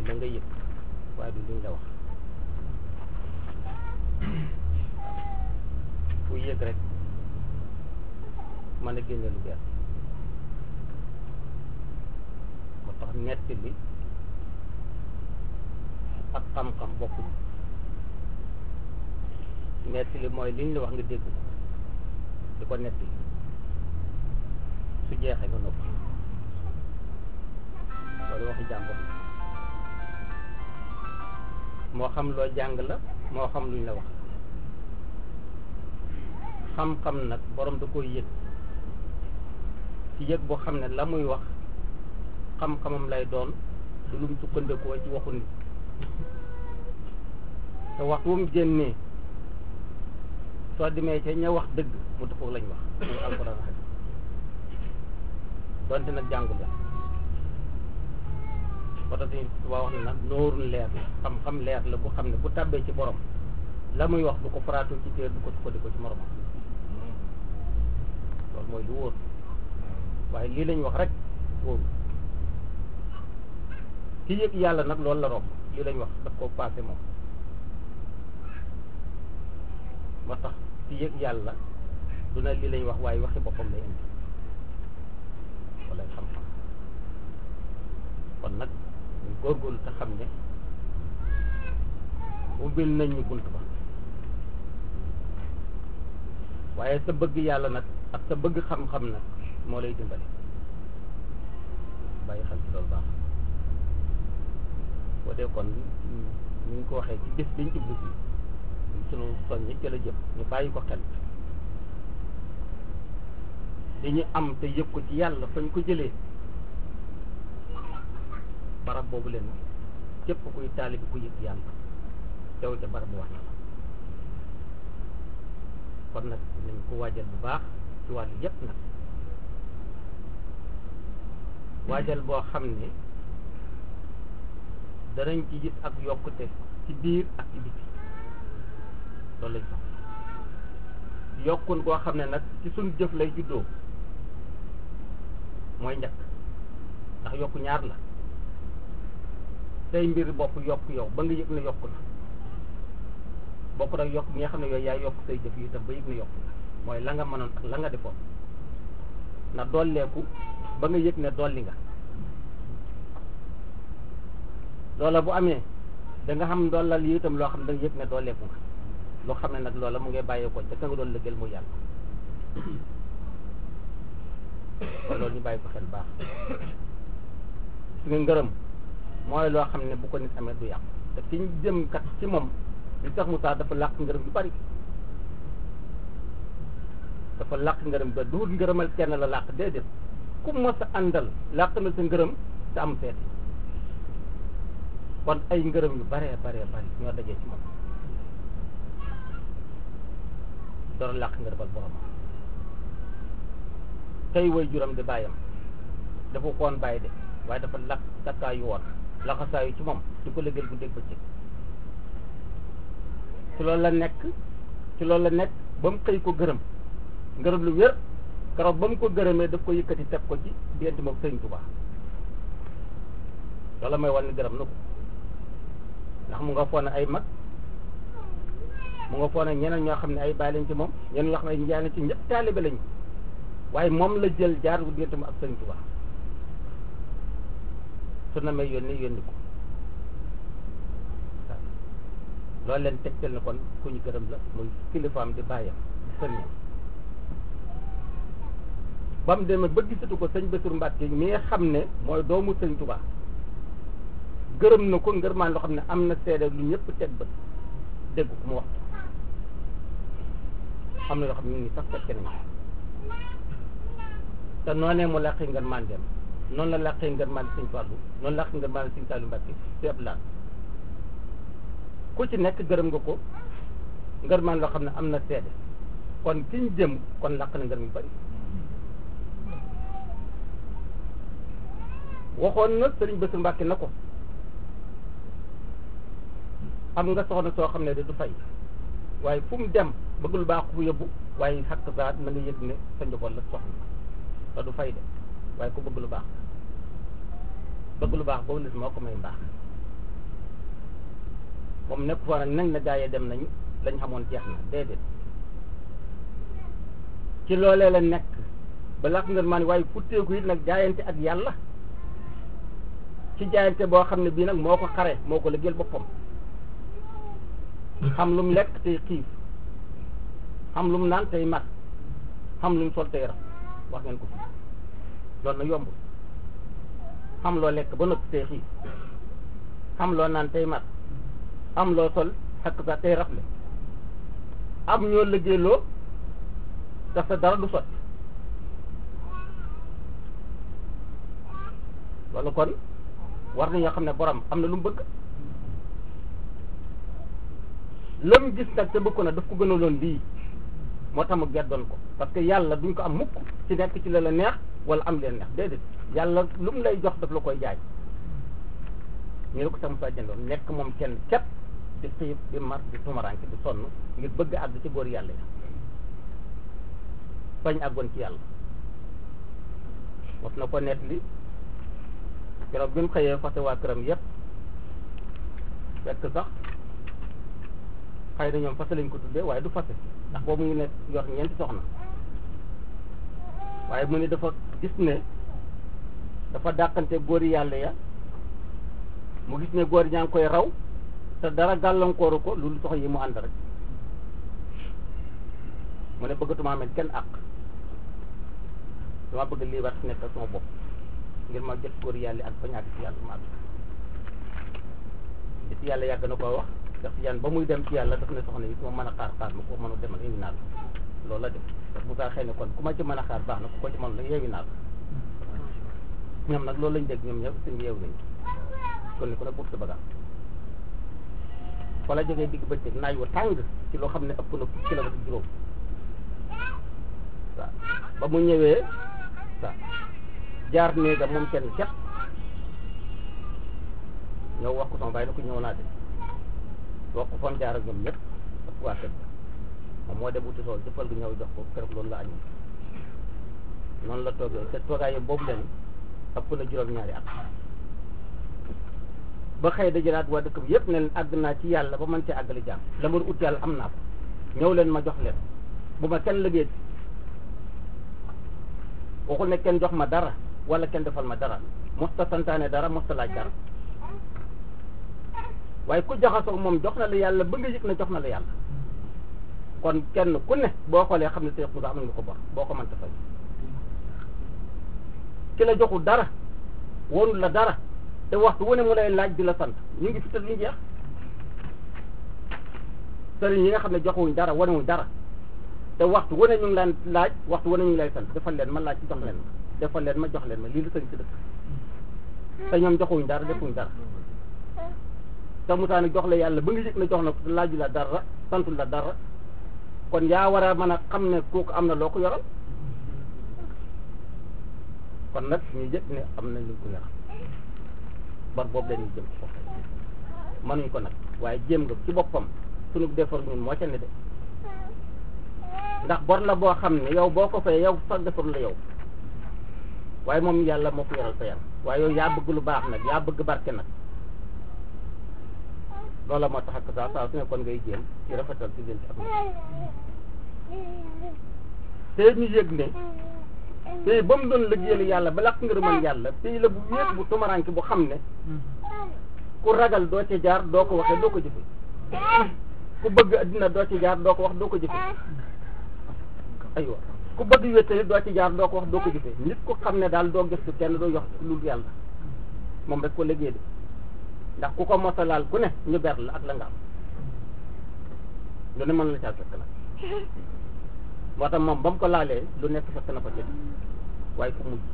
la nga yëg waaye du liñ la wax fu yëg rek mën a génne lu bees moo tax netti bi ak xam-xam bokkuñ netti li mooy liñ la wax nga dégg ko di ko netti su jeexee nga noppi loolu waxi jàmbur moo xam loo jàng la moo xam luñ la wax xam-xam nag borom da koy yëg ci yëg boo xam ne la muy wax xam-xamam lay doon du lum sukkandikoo ci waxu nit te waxtu wu mu génnee soo demee ca ña wax dëgg mu dëppoo lañ wax muy alxuraan ak donte nag jàngul la oto si waa wax ne nag nóorul leer la xam-xam leer la bu xam ne bu tàbbee ci borom la muy wax du ko faraatu ci téer du ko sukkandikoo ci moromam loolu mooy lu wóor waaye lii lañ wax rek wóoru ki yëg yàlla nag loolu la romb lii lañ wax daf ko passé moom moo tax ci yëg yàlla du na lii lañ wax waaye waxi boppam lay indi wala xam-xam kon nag ñu góorgóorlu te xam ne ubbil nañ ñu bunt ba waaye sa bëgg yàlla nag ak sa bëgg xam-xam nag moo lay dimbali bàyyi xel ci loolu baax boo dee kon ñu ngi ko waxee ci bis biñ jublu si sunu soññi ci la jëm ñu bàyyi ko xel li ñu am te yëg ko ci yàlla fañ ko jëlee barab boobu leen képp kuy taalibi ku yëg yàlla teew ca barab bu wax na la kon nag nañ ko waajal bu baax ci wàllu yépp nag waajal boo xam ne danañ ci gis ak yokkute ci biir ak ci biti loolu lañ sax yokkun koo xam ne nag ci suñ jëf lay juddoo mooy njëkk ndax yokku ñaar la say mbir bopp yokk yow ba nga yëg ne yokku na bokk nag yokk mi nga xam ne yooyu yaa yokk say jëf yi itam ba yëg ne yokku na mooy la nga mënoon ak la nga defoon na dolleeku ba nga yëg ne dolli nga loola bu amee da nga xam dollal yi itam loo xam ne da nga yëg ne dolleeku nga loo xam ne nag loola mu ngay bàyyeekoo ca ka nga doon lëggeel mu yàlla kon loolu ñu bàyyi ko xel baax su nga ngërëm mooy loo xam ne bu ko nit amee du yàqu te ki ñu jëm kat ci moom li tax Moussa dafa làq ngërëm yu bari dafa làq ngërëm ba duut ngërëmal kenn la làq déedéet ku mos a àndal làq na sa ngërëm te am seet kon ay ngërëm yu baree baree bari ñoo dajee ci moom door làq ngërëmal borom tey way juram di bàyyam dafa koon bàyyi de waaye dafa làq takkaayu woon laxasaayu ci moom di ko lëgal bu dégg ba ci ci loolu la nekk ci loolu la nekk ba mu xëy ko gërëm ngërëm lu wér keroog ba mu ko gërëmee daf ko yëkkati teg ko ci diggante moom sëriñ Tuubaa loolu may wan ni gërëm na ko ndax mu nga foone ay mag mu nga foone ñeneen ñoo xam ne ay baay lañ ci moom ñeneen ñoo xam ne njaay lañ ci ñëpp taalibe lañu waaye moom la jël jaar bu diggante mu ak sëriñ Tuubaa su na may yónni yónni ko loolu leen tegtal na kon ku ñu gërëm la muy kilifaam di bàyyam di sëriñam ba mu demee ba gisatu ko sëñ Bassirou Mbacke mi nga xam ne mooy doomu sëñ Touba gërëm na ko ngërmaan loo xam ne am na seede lu ñëpp teg bët dégg ko mu wax am na yoo xam ne ñu ngi sax fekke nañ te noonee mu làqee ngërmaan dem noonu la làqee ngërmaan sëñ Fallou noonu làqee ngërmaan sëñ Saliou Mbacke seeb laan ku ci nekk gërëm nga ko ngërmaan loo xam ne am na seede kon ki ñu jëm kon làq na ngërëm yu bari waxoon na sëriñ Bassirou Mbacke na ko am nga soxna soo xam ne de du fay waaye fu mu dem bëgg lu baax fu yóbbu waaye xakk saat na nga yëg ne sa njaboot la soxna te du fay de waaye ku bëgg lu baax bëgg lu baax boobu nit moo ko may mbaax moom nekk fa nag nag na gaa yi dem nañu lañ xamoon jeex na déedéet ci loolee la nekk ba laq ngeen maa ni waaye futteeku it nag jaayante ak yàlla ci jaayante boo xam ne bii nag moo ko xare moo ko liggéeyal boppam xam lu mu lekk tey xiif xam lu mu naan tey mar xam lu mu sol tey raf wax ngeen ko fi loolu na yomb xam loo lekk ba noppi tey xiif xam loo naan tey mar am loo sol xakk sa tey rafle am ñoo liggéeyloo daf sa dara du sotti loolu kon war nañoo xam ne borom am na lu mu bëgg la mu gis nag te bëgg ko na daf ko gënaloon lii moo tax mu geddoon ko parce que yàlla duñ ko am mukk ci nekk ci la la neex wala am leen neex déedéet yàlla lu mu lay jox daf la koy jaay ñu ne ko sax Moussa jëndoon nekk moom kenn képp di xiif di mar di tumaranke di sonn ngir bëgg àgg ci góor yàlla ya bañ àggoon ci yàlla wax na ko net li keroog bi mu xëyee fase waa këram yépp fekk sax xëy na ñoom fase lañ ko tuddee waaye du fase ndax boobu mu ngi ne yor ñeenti soxna waaye mu ne dafa gis ne dafa dàqante góori yàlla ya mu gis ne góor ñaa ngi koy raw te dara gàllankooru ko loolu soxla yi mu ànd rek mu ne bëggatuma amee kenn àq dama bëgg lii war nekk sama bopp ngir ma jot góor yàlla ak bañ a àgg ci yàlla ma àgg ci yàlla yàgg na koo wax ndax yan ba muy dem ci yàlla daf ne soxna yi ku ma mën a xaar xaar ma ko mën a demal yeewi naa la loolu la def ndax bu gaa xëy ne kon ku ma ci mën a xaar baax na ku ko ci mën la yeewi naa la ñoom nag loolu lañ dégg ñoom ñëpp suñu yeewu nañu kon ni ko nag buub sa bagaam fa la jógee digg bëccëg naaj wa tàng ci loo xam ne ëpp na fukki kilomètre juróom waaw ba mu ñëwee waaw jaar néegam moom kenn ket ñëw wax ko sama bàyyi na ko ñëw naa de wax ko fam jaar ak ñoom ñëpp ak waa kër moom moo dem uti sool jëppal gi ñëw jox ko keroog loolu la añu noonu la toogee te toogaay boobu leen ëpp na juróom-ñaari at ba xëy dajalaat waa dëkk bi yëpp ne leen àgg naa ci yàlla ba mën cee àggali jàmm la ma ut yàlla am naa ko ñëw leen ma jox leen bu ma kenn liggéey waxul ne kenn jox ma dara wala kenn defal ma dara mosta santaane dara mosta laaj dara waaye ku jaxasoo moom jox na la yàlla ba nga yëg na jox na la yàlla kon kenn ku ne boo xoolee xam ne Seex Musaa amal nga ko bor boo ko mënta fay ki la joxul dara wonul la dara te waxtu wu ne mu lay laaj di la sant ñu ngi fi te duñu jeex sëriñ yi nga xam ne joxuñ dara wanewuñ dara te waxtu wu ne ñu ngi laan laaj waxtu wu ne ñu ngi lay sant defal leen ma laaj jox leen ma defal leen ma jox leen ma lii la sëriñ si dëkk te ñoom joxuñ dara defuñ dara te Musaa nag jox la yàlla ba nga yëg na jox na ko laaju la dara santul la dara kon yaa war a mën a xam ne kooku am na loo ko yoral kon nag ñu yëg ne am na lu ko yoral bar boobu dañuy jëm ci boppam mënuñ ko nag waaye jéem nga ci boppam sunu defar ñun moo ca ne de ndax bor la boo xam ne yow boo ko fay yow sax defar la yow waaye moom yàlla moo ko yoral fayal waaye yow yaa bëgg lu baax nag yaa bëgg barke nag loola moo tax ak saa saa su ne kon ngay jéem ci rafetal ci leen ci ak te ñu yëg ne tey ba mu doon liggéeyal yàlla ba lakk ngërëmal yàlla tey la bu wéet bu tumaranke bu xam ne ku ragal doo ci jaar doo ko waxee doo ko jëfe ku bëgg addina doo ci jaar doo ko wax doo ko jëfe aywa ku bëgg wéttali doo ci jaar doo ko wax doo ko jëfe nit ku xam ne daal doo gëstu kenn doo yox lu yàlla moom rek ko liggéey de ndax ku ko mosalaal ku ne ñu ber la ak la nga am lu ne mën la caa fekk nag moo tax moom ba mu ko laalee lu nekk fekk na ko ci waaye fu mujj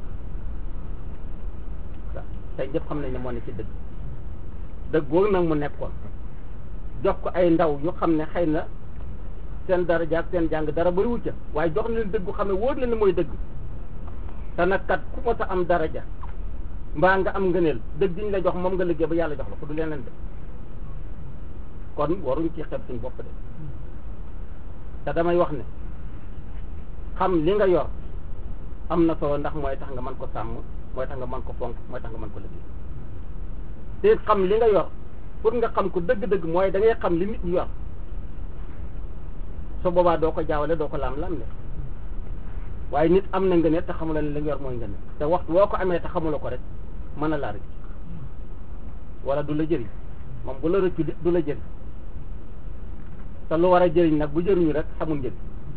waaw tey ñëpp xam nañ ne moo ne ci dëgg dëgg googu nag mu nekkoon jox ko ay ndaw yu xam ne xëy na seen daraja ak seen jàng dara bariwul ca waaye jox na leen dëgg xam ne wóor leen ne mooy dëgg te nag kat ku ko sa am daraja mbaa nga am ngëneel dëgg diñ la jox moom nga liggéey ba yàlla jox la ko du leneen de kon waruñ ci xeeb suñ bopp de te damay wax ne xam li nga yor am na solo ndax mooy tax nga mën ko sàmm mooy tax nga mën ko fonk mooy tax nga mën ko liggéey te xam li nga yor pour nga xam ko dëgg-dëgg mooy da ngay xam li nit ñi yor so boobaa doo ko jaawale doo ko laam-laam le waaye nit am na nga ne te xamula ne li nga yor mooy nga ne te waxtu woo ko amee te xamula ko rek mën a laa rëcc wala du la jëriñ moom bu la rëccu du la jëriñ te lu war a jëriñ nag bu jëriñu rek xamul njëriñ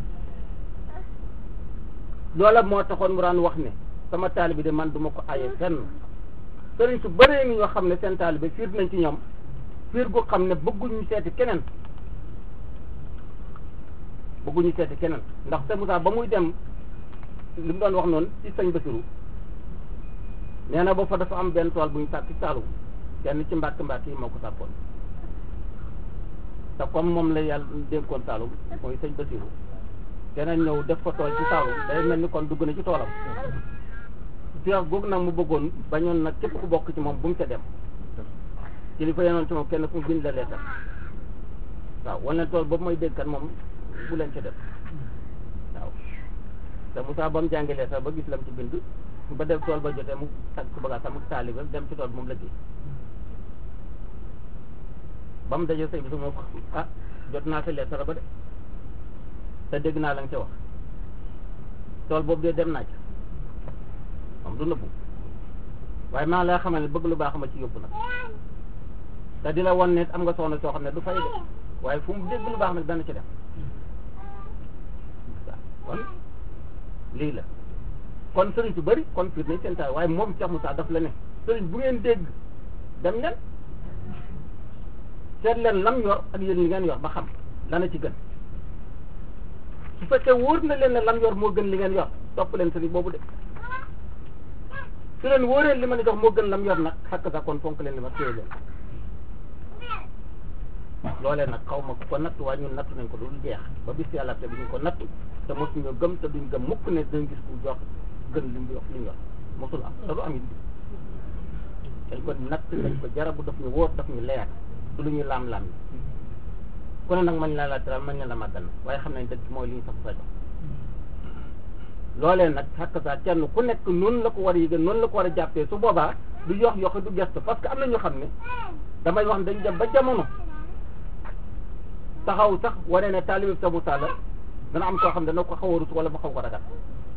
loola moo taxoon mu daan wax ne sama taalibe de man duma ko aye fenn sëriñ su bëree ngi ñoo xam ne seen taalibe fiir nañ ci ñoom fiir gu xam ne bëgguñu seeti keneen bëgguñu seeti keneen ndax te Moussa ba muy dem li mu doon wax noonu ci sëñ Basiru nee na ba fa dafa am benn tool bu ñu sàkk ci Saalum kenn ci mbàkk mbàkk yi moo ko sàkkoon te comme moom la yàlla dénkoon Saalum mooy sëñ Basiru keneen ñëw def fa tool ci Saalum day mel ni kon dugg na ci toolam fiax googu nag mu bëggoon bañoon nag képp ku bokk ci moom bu mu ca dem ci li fa yenoon ci moom kenn ku bind la leetar waaw wan leen tool boobu mooy dégg kat moom bu leen ca dem waaw te Moussa ba mu jàngi leetar ba gis lam ci bind ba def tool ba jotee mu tag ko bëgga sama taalibe dem ci tool bi moom la gis ba mu dajee sëñ bi su moo ko ah jot naa sa leetar ba de te dégg naa la nga ca wax tool boobu de dem naa ca moom du nëbbu waaye maa lay xamal ne bëgg lu baax ma ci yóbbu nag te di la won ne am nga soxna soo xam ne du fay de waaye fu mu dégg lu baax nag dana ci dem waaw kon lii la kon sëriñ su bëri kon fiir nañ seen taal waaye moom Cheikh Moussa daf la ne sëriñ bu ngeen dégg dem leen seet leen lam yor ak yéen li ngeen yor ba xam lana ci gën su fekkee wóor na leen ne lam yor moo gën li ngeen yor topp leen sëriñ boobu de su leen wóoree li ma ne jox moo gën lam yor nag xakk sa kon fonk leen li ma téye leen loolee nag xaw ma ku ko natt waaye ñun natt nañ ko dul jeex ba bis yàlla te bi ñu ko natt te mosuñu gëm te duñ gëm mukk ne dañ gis ku jox gën li mu yor li ñu yor mosul am te du am it dañ ko natt dañ ko jarabu daf ñu wóor daf ñu leer du lu ñu laam-laam yi ku ne nag mañ la la teral mañ la la màggal na waaye xam nañ dëgg mooy li ñu sax sa jox loolee nag xakk saa kenn ku nekk noonu la ko war a yëgee noonu la ko war a jàppee su boobaa du yox yoxi du gestu parce que am na ñoo xam ne damay wax ne dañ dem ba jamono taxaw sax wane ne taalibe Cheikh Moussa la dana am koo xam ne dana ko xaw a rus wala mu xaw ko ragal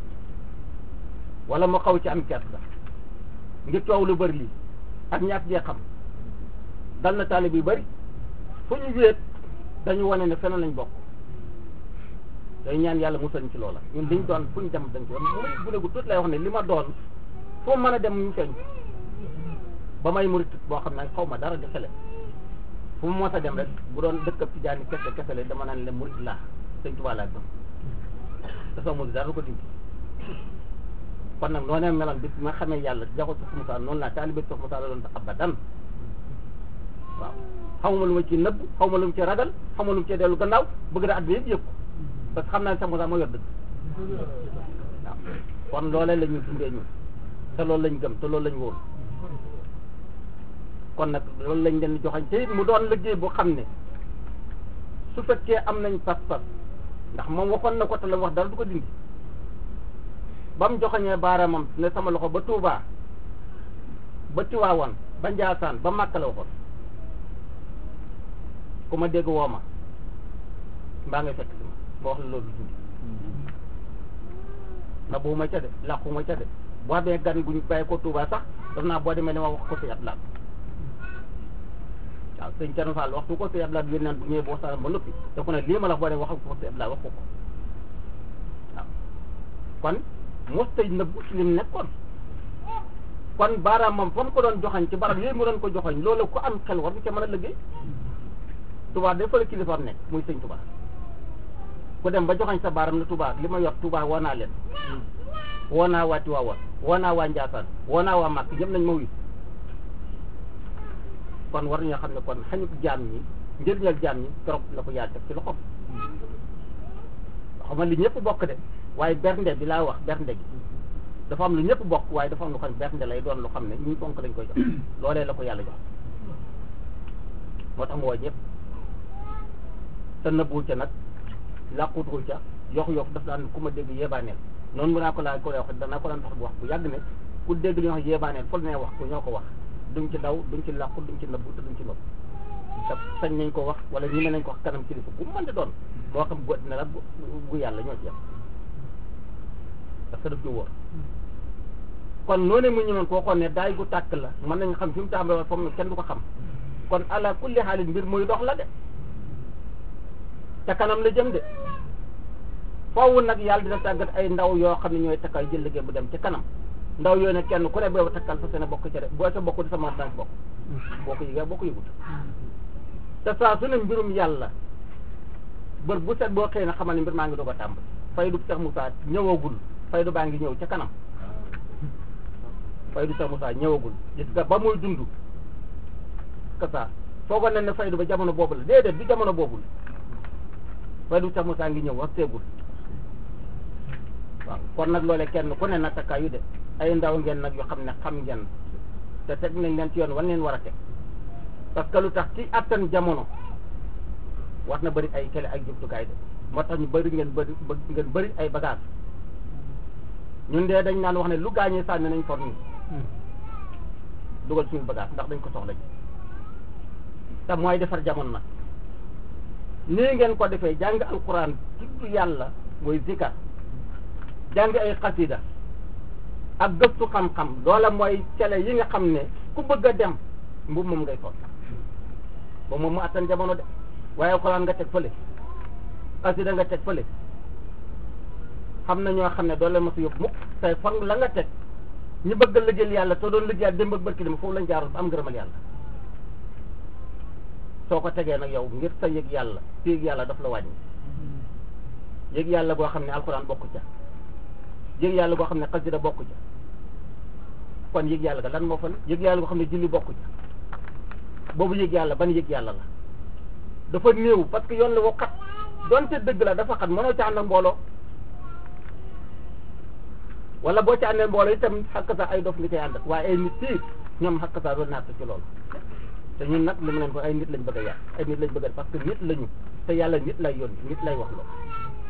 wala mu xaw ci am kert la ngir coow lu bëri lii ak ñàkk jee xam dal na taalibe yu bëri fu ñu wéet dañu wane ne feneen lañ bokk day ñaan yàlla musal ñu ci loola ñun liñ doon fu ñu dem dañ ko muy gune gu tuut lay wax ne li ma doon foo mën a dem ñu feeñ ba may murit boo xam ne xaw ma dara di xele fu mu mos a dem rek bu doon dëkk ci jaani kese kese la dama naan le murit laa sëñ Tuubaa laa gëm te soo murit dara du ko dindi kon nag noonee meloon bis ma xamee yàlla jaxul Cheikh Moussa noonu laa taalibe Cheikh Moussa la doon ta abadan waaw xamuma lu ma ci nëbb xamuma lu ma ci ragal xamuma lu ma ci dellu gannaaw bëgg na àdduna yëpp yëg ko parce que xam naa ne Cheikh Moussa moo yor dëgg waaw kon loolee la ñu dundee ñun te loolu lañ gëm te loolu lañ wóor kon nag loolu lañ leen joxañ te it mu doon liggéey boo xam ne su fekkee am nañ pas-pas ndax moom waxoon na ko te la wax dara du ko dindi ba mu joxañee baaraamam ne sama loxo ba Touba ba Tiwaawan ba Njaasaan ba Màkka la waxoon ku ma dégg woo ma mbaa ngay fekk si ma ba wax la loolu dindi na bu ma ca de làqu ma ca de boo amee gan guñ bàyyi ko Touba sax daf naa boo demee li ma wax ko si at laat waaw sëñ Thierno Fall waxtu ko si Abdoulaye yéen naan bu ñëwee boo waxtaan ba noppi te ku ne lii ma la wax boo demee wax ko si Abdoulaye wax ko ko waaw kon mos tey nëbbu ci lim nekkoon kon baaraamam fa mu ko doon joxañ ci barab yooyu mu doon ko joxañ loolu ku am xel war nga ca mën a liggéey Touba day fa la kilifaam nekk muy sëñ Touba ku dem ba joxañ sa baaram ne Touba li ma yor Touba woo naa leen woo naa waa Tiwaawan woo naa waa Njaasaan woo naa waa Màkk ñëpp nañ ma wuyu kon war nañoo xam ne kon xañut jaam ñi njëriñal jaam ñi trop la ko yàlla teg ci loxoom xam li ñëpp bokk de waaye bernde bi laa wax bernde gi dafa am lu ñëpp bokk waaye dafa am lu xam bernde lay doon lu xam ne ñi bonk lañ koy jox loolee la ko yàlla jox moo tax mu woo ñëpp te nëbbuwul ca nag làqutuwul ca yox yox daf daan ku ma dégg yeebaaneel noonu mu naa ko laa ko wax danaa ko daan tax bu wax bu yàgg ne ku dégg li ñuy wax yeebaaneel fol ne wax ko ñoo ko wax duñ ci daw duñ ci làqu duñ ci nëbbu te duñ ci nëbbu te sañ nañ ko wax wala ñi mën nañ ko wax kanam kilifa bu mu mën di doon moo xam bu addina la bu bu yàlla ñoo ci yem parce que daf ñu wóor kon noonu mu ñëwoon koo xoon ne daay gu tàkk la mën nañ xam fi mu tàmbalee foog ne kenn du ko xam kon ala kulli xaalis mbir muy dox la de te kanam la jëm de foofu nag yàlla dina tàggat ay ndaw yoo xam ne ñooy takkal jël liggéey bu dem ci kanam ndaw yooyu ne kenn ku ne boobu takkal fa seen bokk ca de boo sa bokk di sa mën daan bokk boo ko yëgee boo ko yëgut te saa su ne mbirum yàlla bër bu set boo xëy na xamal ne mbir maa ngi doog a tàmbali fay du Seex Musaa ñëwagul fay du baa ngi ñëw ca kanam fay du Seex Musaa ñëwagul gis nga ba muy dund kasa foogoon nañ ne faydu ba jamono boobu la déedéet du jamono boobul faydu Seex Musaa ngi ñëw wax teegul waaw kon nag loolee kenn ku ne na takkaayu de ay ndaw ngeen nag yoo xam ne xam ngeen te teg nañ leen ci yoon wan leen war a teg parce que lu tax ci attan jamono war na bëri ay kele ay jumtukaay de moo tax ñu bëri ngeen bëri ngeen bëri ay bagage ñun de dañ naan wax ne lu gaañee sànni nañ for nii dugal suñu bagage ndax dañ ko soxla ji te mooy defar jamono nag nii ngeen ko defee jàng alquran tudd yàlla mooy zikar jàng ay xasida ak gëstu xam-xam loola mooy cele yi nga xam ne ku bëgg a dem mbubb moom ngay sol ba moom mu attan jamono de waaye alquran nga teg fële xasida nga teg fële xam na ñoo xam ne doo leen mos a yóbbu mukk tey fan la nga teg ñu bëgg a liggéeyal yàlla te doon liggéeyal démb ak barki dem foofu lañ jaaroon ba am ngërëmal yàlla soo ko tegee nag yow ngir sa yëg yàlla ci yëg yàlla daf la wàññi yëg yàlla goo xam ne alxuraan bokku ca yëg yàlla goo xam ne xasida bokku ca kon yëg yàlla ga lan moo fa ne yëg yàlla goo xam ne julli bokku ca boobu yëg yàlla ban yëg yàlla la dafa néew parce que yoon la woo xat donte dëgg la dafa xat mënoo ca ànd ak mbooloo wala boo ca àndee mbooloo itam xakk sa ay dof nga cay ànd ak waaye ay nit fii ñoom xakk sa doon naat ci loolu te ñun nag li mu leen ko ay nit lañ bëgg a yàq ay nit lañ bëgg a parce que nit lañu te yàlla nit lay yónni nit lay wax loolu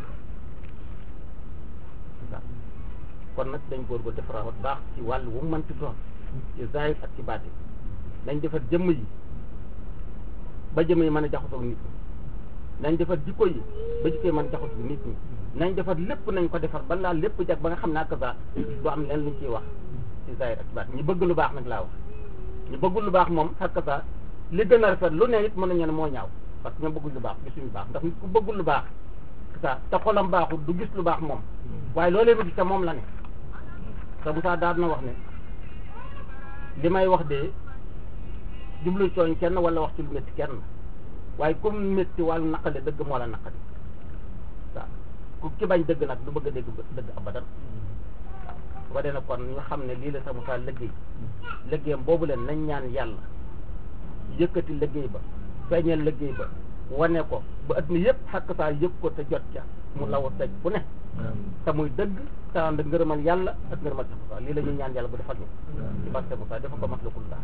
waaw kon nag dañ góor go defaraat baax ci wàll wu mu mënti doon ci zahir ak ci baati nañ defar jëmm yi ba jëmm yi mën a jaxasoo nit ñi nañ defar jikko yi ba jikko yi mën a jaxasoo nit ñi nañ defar lépp nañ ko defar ba laa lépp jag ba nga xam ne ak sa du am leen luñ ciy wax ci zahir ak ci baati ñu bëgg lu baax nag laa wax ñu bëggul lu baax moom xakk sa li gën a rafet lu ne it mën nañu ne moo ñaaw parce que ñoom bëggul lu baax gisuñu baax ndax nit ku bëggul lu baax sa te xolam baaxul du gis lu baax moom waaye loolee mu gis te moom la ne te Moussa daal na wax ne li may wax de jublu cooñ kenn wala wax ci lu métti kenn waaye comme métti wàllu naqale dëgg moo la naqali waaw ku ki bañ dëgg nag du bëgg a dégg dëgg abadan waaw su ko dee nag kon ñu xam ne lii la sa Moussa liggéey liggéeyam boobu leen nañ ñaan yàlla yëkkati liggéey ba feeñal liggéey ba wane ko ba at mi yëpp xakk saa yëg ko te jot ca mu law daj bu ne te muy dëgg te ànd ngërëmal yàlla ak ngërëmal sa Moussa lii la ñuy ñaan yàlla bu defal ñu ci barke Moussa dafa ko maslakul laa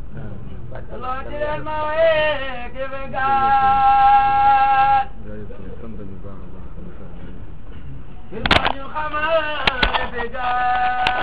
il faut ñu xamal